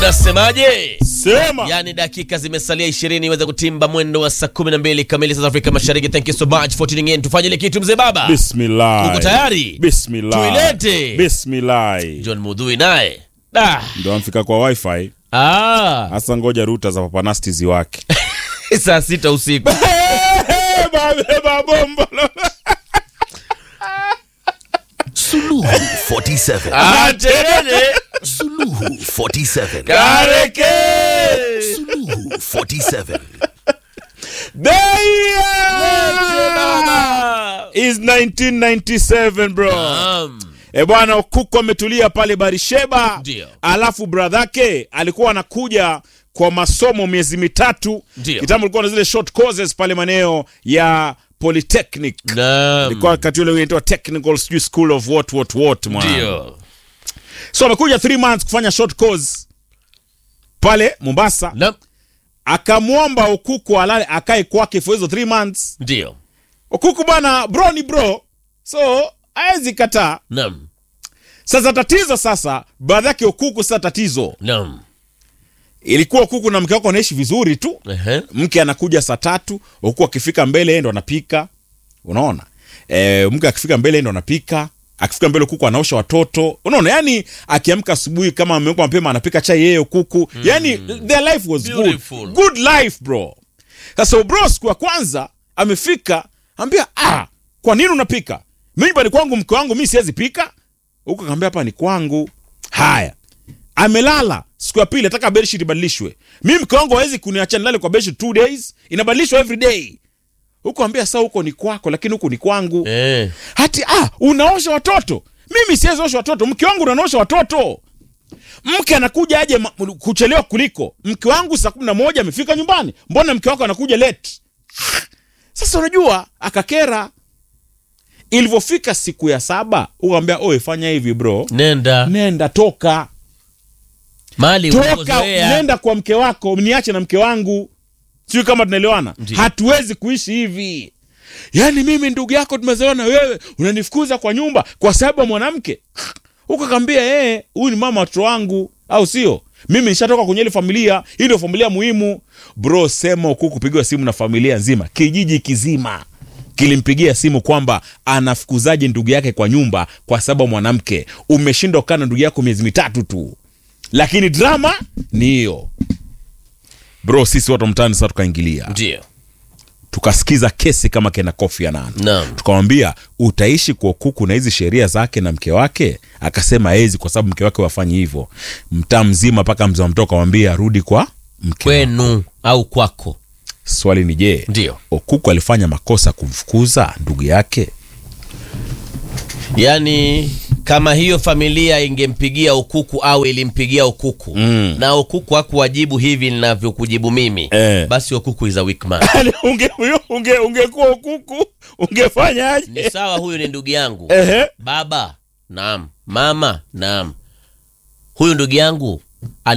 Nasemaje? Sema. Yaani dakika zimesalia 20 iweze kutimba mwendo wa saa 12 kamili South Afrika Mashariki. Thank you so much for tuning in. Tufanye ile kitu mzee baba. Bismillah. Uko tayari? Bismillah. Tuilete. Bismillah. John Mudhui naye. Da. Ndio amfika kwa wifi. Ah, Hasa ngoja ruta za papanasti ziwake. saa sita usiku. Babeba bombo. Suluhu 47. Ah, terere. Suluhu 47. Kareke. Suluhu 47. The year is 1997 bro. Um, E bwana, Okuko ametulia pale Barisheba, Ndio. alafu bradhake alikuwa anakuja kwa masomo miezi mitatu. Ndio. Kitambo alikuwa na zile short courses pale maeneo ya Polytechnic, naam. ilikuwa wakati ule inaitwa technical sijui school of what what what mwana. Ndio. So amekuja 3 months kufanya short course pale Mombasa, Naam. akamwomba Okuko alale akae kwake for hizo 3 months. Ndio. Okuko bwana, bro ni bro, so hawezi kataa. Naam. Sasa tatizo sasa, baadhi yake Okuku, sasa tatizo Naam. ilikuwa Okuku na mke wako wanaishi vizuri tu, Ehe. mke anakuja saa tatu, Okuku akifika mbele yeye ndo anapika, unaona e, mke akifika mbele yeye ndo anapika, akifika mbele Okuku anaosha watoto, unaona yani, akiamka asubuhi kama ameuka mapema anapika chai yeye Okuku, yani their life was Beautiful. good, good life bro. Sasa bro, siku ya kwanza amefika, ambia ah, kwa nini unapika? Mimi nyumbani kwangu mke wangu mimi siwezi pika. Huko kaambia hapa ni kwangu. Haya. Amelala siku ya pili ataka bedsheet ibadilishwe. Mimi mke wangu hawezi kuniacha nilale kwa bedsheet two days, inabadilishwa every day. Huko ambia sasa huko ni kwako lakini huko ni kwangu. Eh. Hati ah, unaosha watoto. Mimi siwezi osha watoto, mke wangu ndo anaosha watoto. Mke anakuja aje ma- kuchelewa kuliko mke wangu saa kumi na moja amefika nyumbani, mbona mke wako anakuja late? Sasa unajua akakera. Ilivyofika siku ya saba, ukamwambia oe, fanya hivi bro, Nenda. nenda toka Mali toka, unakozoea. nenda kwa mke wako, niache na mke wangu. Sijui kama tunaelewana. Ndiyo. Hatuwezi kuishi hivi. Yaani mimi ndugu yako tumezoeana na wewe unanifukuza kwa nyumba kwa sababu ya mwanamke. Huko kambia yeye, huyu ni mama watoto wangu, au sio? Mimi nishatoka kwenye ile familia, hii ndio familia muhimu. Bro, sema huku kupigiwa simu na familia nzima, kijiji kizima kilimpigia simu kwamba anafukuzaje ndugu yake kwa nyumba kwa sababu ya mwanamke. Umeshindwa kukaa na ndugu yako miezi mitatu tu, lakini drama ni hiyo. Bro, sisi watu wa mtaani sasa tukaingilia Ndio. tukasikiza kesi kama kena Kofi Annan, Naam. tukamwambia utaishi kwa kuku na hizi sheria zake na mke wake. Akasema hezi kwa sababu mke wake wafanyi hivyo. Mtaa mzima mpaka mzee wa mtoto akamwambia arudi kwa mke wake. Kwenu au kwako. Swali ni je, Ndio. Okuku alifanya makosa kumfukuza ndugu yake? Yaani kama hiyo familia ingempigia ukuku au ilimpigia ukuku Mm. na ukuku hakuwajibu hivi ninavyokujibu mimi Eh. basi ukuku is a weak man. unge unge ungekuwa Okuku ungefanyaje? Ni sawa, huyu ni ndugu yangu. Ehe. Baba, naam. Mama, naam. Huyu ndugu yangu